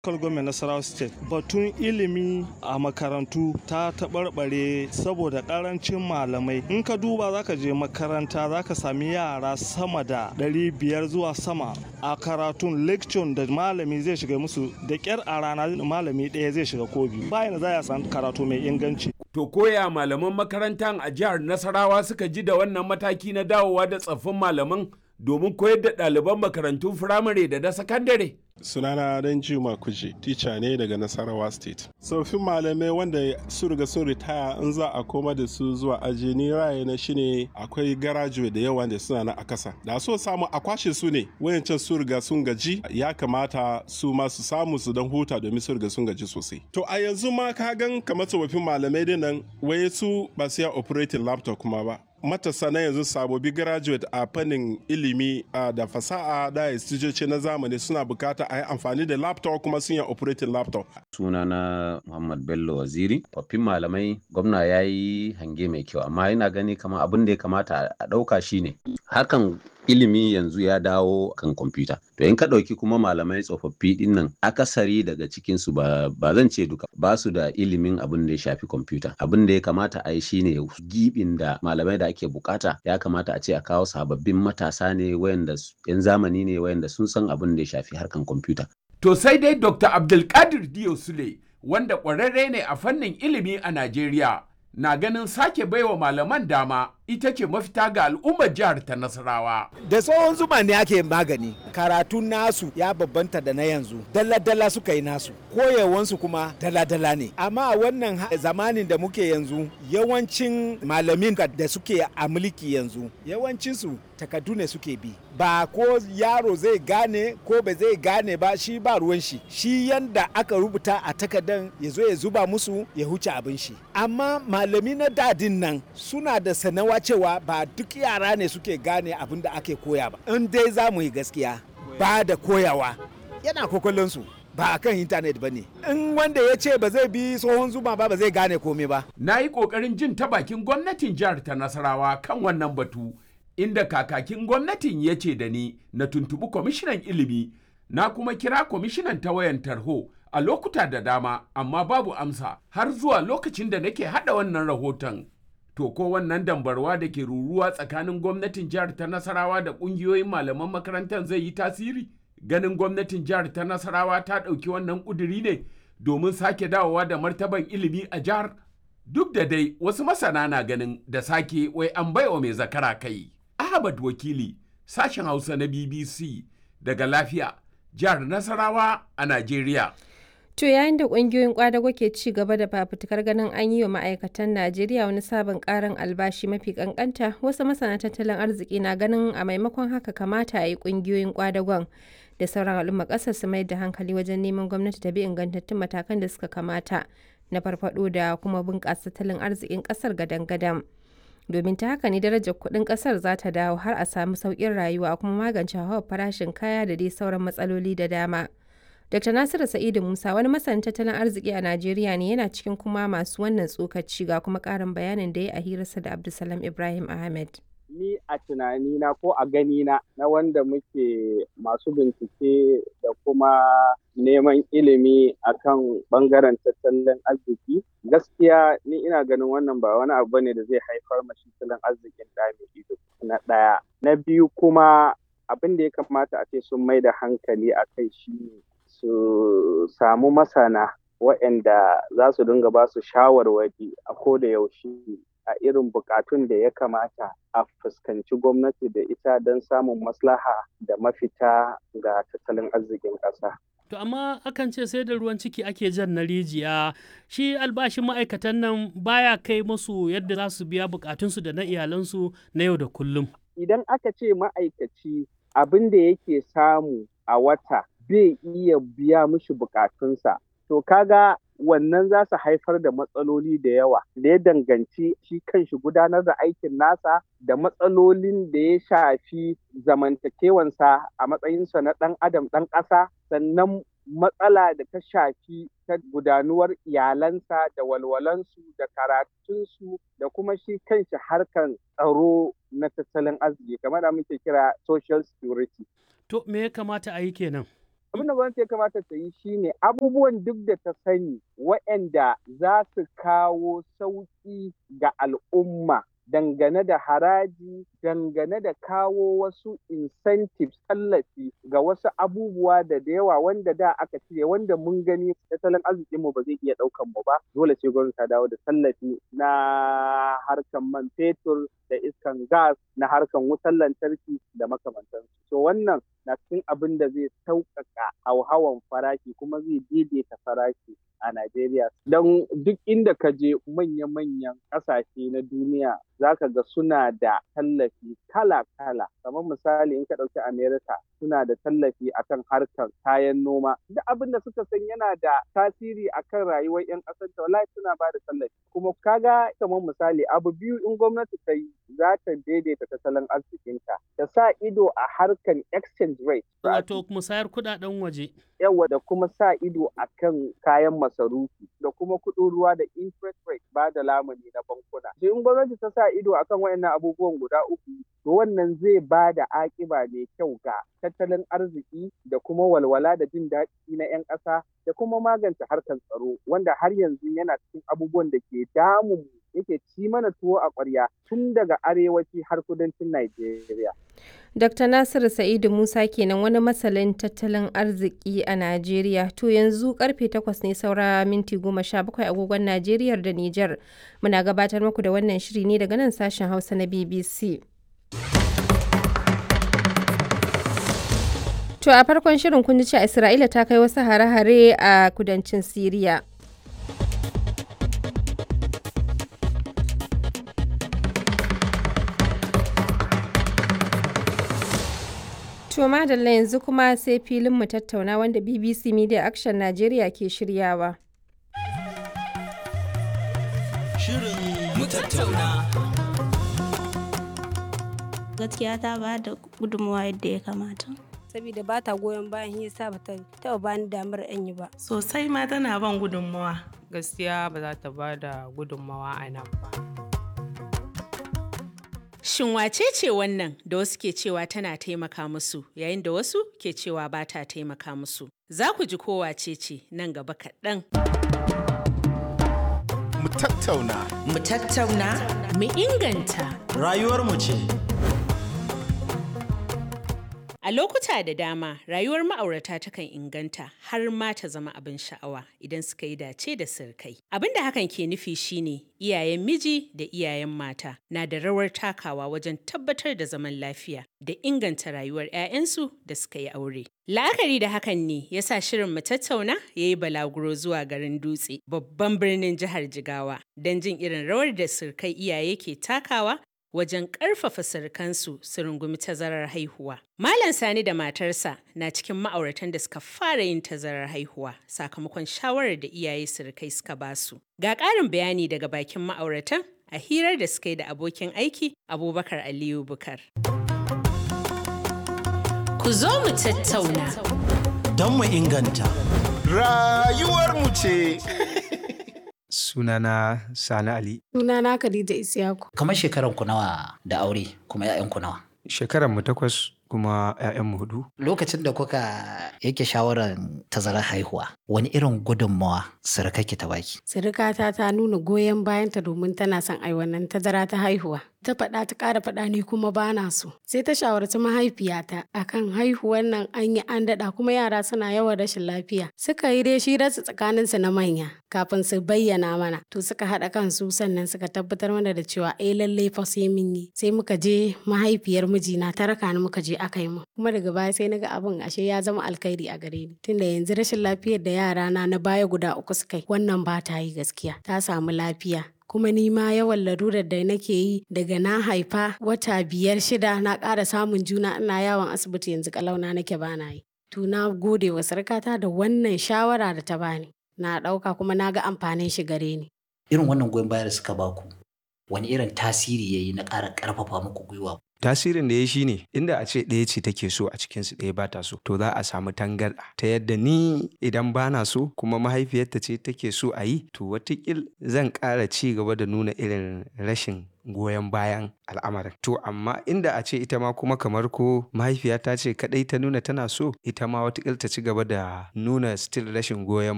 local government Nasarawa state batun ilimi a makarantu ta taɓarɓare saboda ƙarancin malamai in ka duba zaka je makaranta zaka sami yara sama da 500 zuwa sama a karatun lecture da malami zai shiga musu da ƙyar a rana malami ɗaya zai shiga ko biyu bayan za a san karatu mai inganci To koya malaman makarantar a jihar Nasarawa suka ji da wannan mataki na dawowa da tsaffin malaman domin koyar da ɗaliban makarantun firamare da na sakandare. sunana dan juma kuje tica ne daga nasarawa state tsoffin malamai wanda su riga sun ritaya in za a koma da su zuwa aji ni raye na shine akwai garajuwe da yawa da suna na a kasa da so samu a kwashe su ne wayancan su riga sun gaji ya kamata su ma su samu su dan huta domin su riga sun gaji sosai to a yanzu ma ka gan kamar tsofaffin malamai dinnan waye su ba su ya operating laptop kuma ba matasa na yanzu sabobi graduate a fannin ilimi da fasaha da instituce na zamani suna bukata a yi amfani da laptop kuma sun yi operating laptop. sunana muhammad bello waziri tsoffin malamai gwamna ya yi hange mai kyau amma yana gani kamar abin da ya kamata a ɗauka shine hakan ilimi yanzu ya dawo kan kwamfuta to in ka ɗauki kuma malamai tsofaffi ɗin nan akasari daga cikinsu ba, ba zan ce duka ba su da ilimin abin da ya shafi kwamfuta abin da ya kamata a yi shine gibin da malamai da ake bukata ya kamata a ce a kawo sababbin matasa ne wayanda yan zamani ne wayanda sun san abin da ya shafi harkan kwamfuta To sai dai Dr. Abdulkadir Diyo Sule wanda ƙwararre ne a fannin ilimi a Najeriya na ganin sake baiwa malaman dama ita ce mafita ga al'ummar jihar ta Nasarawa. Da tsohon zuma ne ake magani, karatun nasu ya babbanta da na yanzu, dala-dala suka yi nasu, koyawansu kuma dala-dala ne. Amma wannan zamanin da muke yanzu, yawancin malamin da suke a mulki yanzu, yawancinsu takardu ne suke bi. Ba ko yaro zai gane ko ba zai gane ba shi ba ruwan shi, shi yanda aka rubuta a takardan ya zo ya zuba musu ya huce abin shi. Amma malami na dadin nan suna da sanawa cewa ba duk yara ne suke gane abin da ake koya ba in dai za mu yi gaskiya ba da koyawa yana kokolonsu ba a kan intanet ba ne in wanda ya ce ba zai bi tsohon zuma ba ba zai gane komai ba Na yi ƙoƙarin jin ta bakin gwamnatin jihar ta Nasarawa kan wannan batu inda kakakin gwamnatin ya ce da ni na tuntuɓi kwamishinan ilimi na kuma kira kwamishinan ta wayan tarho a lokuta da dama amma babu amsa har zuwa lokacin da nake haɗa wannan rahoton. To ko wannan dambarwa da ke ruruwa tsakanin gwamnatin jihar ta Nasarawa da ƙungiyoyin malaman makarantar zai yi tasiri? Ganin gwamnatin jihar ta Nasarawa ta ɗauki wannan ƙuduri ne domin sake dawowa da martaban ilimi a jihar? Duk da dai wasu masana na ganin da sake wai an baiwa mai zakara kai. Ahmad Wakili, sashen Hausa na BBC daga lafiya, jihar Nasarawa a Najeriya. To yayin da ƙungiyoyin ƙwadago ke ci gaba da fafutukar ganin an yi wa ma'aikatan Najeriya wani sabon ƙarin albashi mafi ƙanƙanta, wasu masana tattalin arziki na ganin a maimakon haka kamata a yi ƙungiyoyin ƙwadagon da sauran al'umma ƙasar su mai da hankali wajen neman gwamnati ta bi ingantattun matakan da suka kamata na farfaɗo da kuma bunƙasa tattalin arzikin ƙasar gadan-gadan. Domin ta haka ne darajar kuɗin ƙasar za ta dawo har a samu sauƙin rayuwa kuma magance hauhawar farashin kaya da dai sauran matsaloli da dama. Dr. Nasiru Sa'idu Musa wani masanin tattalin arziki a Najeriya ne yana cikin kuma masu wannan tsokaci ga kuma ƙarin bayanin da ya a hirarsa da Abdulsalam Ibrahim Ahmed. Ni a tunanina ko a ganina na wanda muke masu bincike da kuma neman ilimi akan bangaren tattalin arziki gaskiya ni ina ganin wannan ba wani abu ne da zai haifar mashi tattalin arzikin da mai ido na ɗaya. Na biyu kuma abin da ya kamata a ce sun mai da hankali a kai shi ne su samu masana waɗanda za su dinga ba su shawarwari a ko da yaushe a irin bukatun da ya kamata a fuskanci gwamnati da ita don samun maslaha da mafita ga tattalin arzikin ƙasa. To amma akan ce sai da ruwan ciki ake jan na rijiya shi albashin ma'aikatan nan baya kai musu yadda za su biya bukatunsu da na iyalansu na yau da kullum. Idan aka ce ma'aikaci abin da yake samu a wata bai iya biya mishi bukatunsa. To kaga wannan za su haifar da matsaloli da yawa da ya danganci shi kanshi gudanar da aikin nasa da matsalolin da ya shafi zamantakewansa a matsayinsa na ɗan adam ɗan ƙasa sannan matsala da ta shafi ta gudanuwar iyalansa da walwalansu da karatunsu da kuma shi kanshi harkan tsaro na tattalin arziki kamar da muke kira social security. To me ya kamata a yi kenan? abin da gwamnati ya kamata ta yi shine abubuwan duk da ta sani waɗanda za su kawo sauƙi ga al'umma dangane da haraji dangane da kawo wasu incentives tallafi ga wasu abubuwa da da yawa wanda da aka cire wanda mun gani tattalin arzikinmu ba zai iya ɗaukan mu ba dole sai gwamnati ta dawo da tallafi na harkan man fetur da iskan gas na harkan wutar lantarki da makamantansu so wannan na cikin abin da zai sauƙaƙa hauhawan farashi kuma zai daidaita farashi a Najeriya. Don duk inda ka je manya-manyan ƙasashe na duniya za ka ga suna da tallafi kala-kala. Kamar misali in ka ɗauki Amerika suna da tallafi akan harkar kayan noma. Duk abin da suka san yana da tasiri akan rayuwar 'yan ƙasar ta wallahi suna ba da tallafi. Kuma kaga kamar misali abu biyu in gwamnati ta yi za ta daidaita tattalin arzikinta. Ta sa ido a harkar exchange rate. Wato musayar kuɗaɗen waje. yawa da kuma sa ido a kan kayan masarufi da kuma kuɗin ruwa da interest rate ba da lamuni na bankuna. in gwamnati ta sa ido akan wayannan abubuwan guda uku to wannan zai ba da akiba mai kyau ga tattalin arziki da kuma walwala da jin daɗi na 'yan ƙasa da kuma magance harkar tsaro wanda har yanzu yana cikin abubuwan da ke damun yake ci mana tuwo a ƙwarya tun daga arewaci har kudancin Najeriya. Dr. Nasiru Sa'idu Musa kenan wani masalin tattalin arziki a Najeriya. To yanzu karfe 8 ne saura minti 17 agogon Najeriya da Nijar. Muna gabatar muku da wannan shiri ne daga nan sashen Hausa na BBC. To a farkon shirin kun ji cewa Isra'ila ta kai wasu hare-hare a kudancin Siriya. To madalla yanzu kuma sai filin mu tattauna wanda BBC Media Action Najeriya ke shiryawa. Shirin mu tattauna. Gaskiya ta ba da gudunmawa yadda ya kamata. Saboda ba ta goyon bayan yasa ba ta taɓa bani damar in yi ba. Sosai ma tana ban gudunmawa. Gaskiya ba za ta ba da gudunmawa a nan ba. Shin wace ce wannan da wasu ke cewa tana taimaka musu yayin da wasu ke cewa ba ta taimaka musu? Za ku ji ko wace ce nan gaba kaɗan. Mu tattauna. Mu tattauna. Mu inganta. Rayuwarmu ce. A lokuta da dama rayuwar ma'aurata takan inganta har ma ta zama abin sha'awa idan suka yi dace da sirkai. Abin da hakan ke nufi shine iyayen miji da iyayen mata na da rawar takawa wajen tabbatar da zaman lafiya da inganta rayuwar 'ya'yansu da suka yi aure. La'akari da hakan ne ya sa shirin mu tattauna ya yi balaguro zuwa garin dutse babban birnin jihar Jigawa don jin irin rawar da sirkai iyaye ke takawa wajen ƙarfafa surukansu su rungumi tazarar haihuwa. Malam Sani da matarsa na cikin ma'auratan da suka fara yin tazarar haihuwa sakamakon shawarar da iyaye surukai suka basu. Ga ƙarin bayani daga bakin ma'auratan a hirar da suka yi da abokin aiki Abubakar Aliyu Bukar. Ku zo mu tattauna. Don mu inganta. Rayuwarmu ce. sunana Sani Ali. Sunana Khadija Isiyaku. Kamar shekaran ku nawa da aure kuma 'ya'yan ku nawa? Shekaran mu takwas kuma 'ya'yanmu hudu. Lokacin da kuka yake shawarar tazarar haihuwa, wani irin gudunmawa surukaki ta baki? Surukata ta nuna goyon bayanta domin tana son ai wannan tazara ta haihuwa. Ta faɗa ta ƙara faɗa ni kuma ba na so. Sai ta shawarci mahaifiyata akan haihuwan nan an yi an daɗa kuma yara suna yawan rashin lafiya. Suka yi dai shi rasu tsakaninsu na manya kafin su bayyana mana. To suka haɗa kansu sannan suka tabbatar mana da cewa eh lallai fa sai mun yi. Sai muka je mahaifiyar mijina ta raka ni muka je aka yi mu. Kuma daga baya sai naga abin ashe ya zama alkhairi a gare ni. Tunda yanzu rashin lafiyar da yara na na baya guda uku suka yi wannan ba ta yi gaskiya. Ta samu lafiya. kuma ni ma yawan larurar da nake yi daga na haifa wata biyar shida na ƙara samun juna ina yawon asibiti yanzu kalauna nake bana yi. To na gode wa sarkata da wannan shawara da ta bani. Na ɗauka kuma na ga amfanin shi gare ni. Irin wannan goyon bayar da suka baku, wani irin tasiri ya yi na ƙara ƙarfafa muku gwiwa? tasirin da ya shi ne inda a ce ɗaya ce take so a cikinsu ɗaya ba ta so to za a samu tangarɗa ta yadda ni idan ba na so kuma mahaifiyarta ce take so a yi to watakil zan ƙara ci gaba da nuna irin rashin goyon bayan al'amarin to amma inda a ce ita ma kuma kamar ko mahaifiyata ce kadai ta nuna tana so ita ma watakil ta ci gaba da nuna still rashin goyon